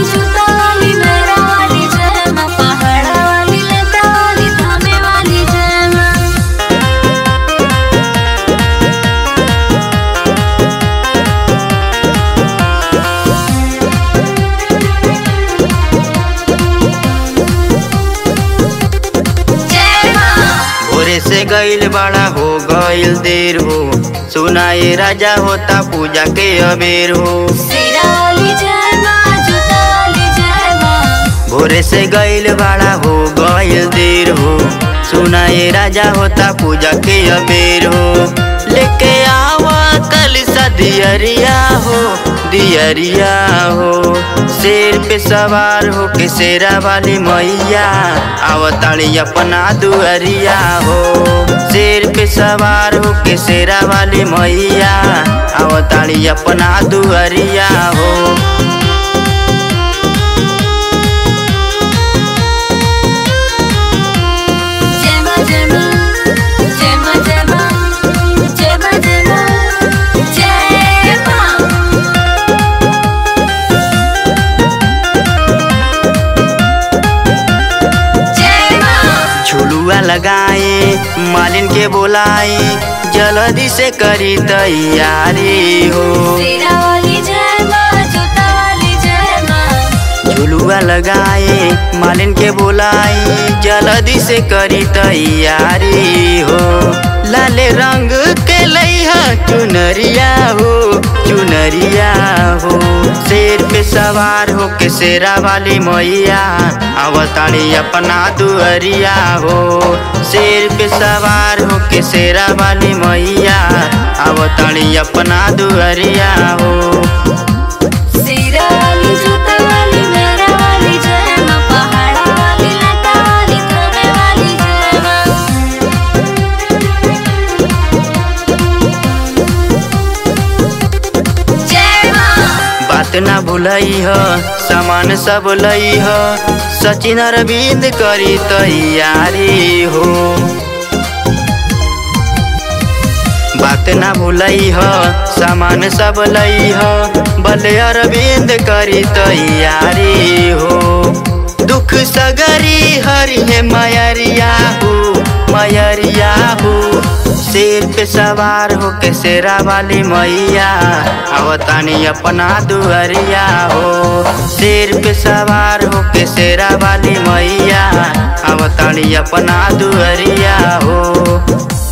जूता वाली मेरा वाली जय माँ पहाड़ा वाली लता वाली धामे वाली जय माँ जय माँ भोरे से गईल बड़ा हो गईल देर हो सुनाए राजा होता पूजा के अबेर हो सिरा वाली जय माँ जूता वाली जय माँ भोरे से गईल बड़ा हो गईल देर हो सुनाए राजा होता पूजा के अबेर हो लेके आवा कल सा दियरिया हो दियरिया हो शेर पे सवार हो के शेरा वाली मैया आवताड़ी अपना दुअरिया हो शेर पे सवार हो के शेरा वाली मैया आवताड़ी अपना दुअरिया हो जय माँ जय माँ जय माँ जय माँ जय माँ जय माँ जय माँ जय माँ झुलुआ लगाए मालिन के बोलाए जल्दी से करी तैयारी हो सिरा वाली जय माँ जूता वाली जय माँ झुलुआ लगाए मालिन के बोलाए जल्दी से करी तैयारी हो लाले रंग के लैहा चुनरिया हो चुनरिया हो शेर पे सवार हो के शेरा वाली मैया अवतारी अपना दुअरिया हो शेर पे सवार हो के शेरा वाली मैया अवतारी अपना दुअरिया हो सिरा वाली जूता वाली मेरा वाली जय माँ पहाड़ा वाली लता वाली धामे वाली जय माँ जय माँ बात ना भूलई ह सामान सब लई ह सचिन अरविंद करी तैयारी हो बात ना भूलई ह सामान सब लई ह भले अरविंद करी तैयारी हो दुख सगरी हरि है मयरिया हो मयरिया हो शेर पे सवार हो के शेरा वाली मैया अवतानी अपना दुअरिया हो शेर पे सवार हो के शेरा वाली मैया अवतानी अपना दुअरिया हो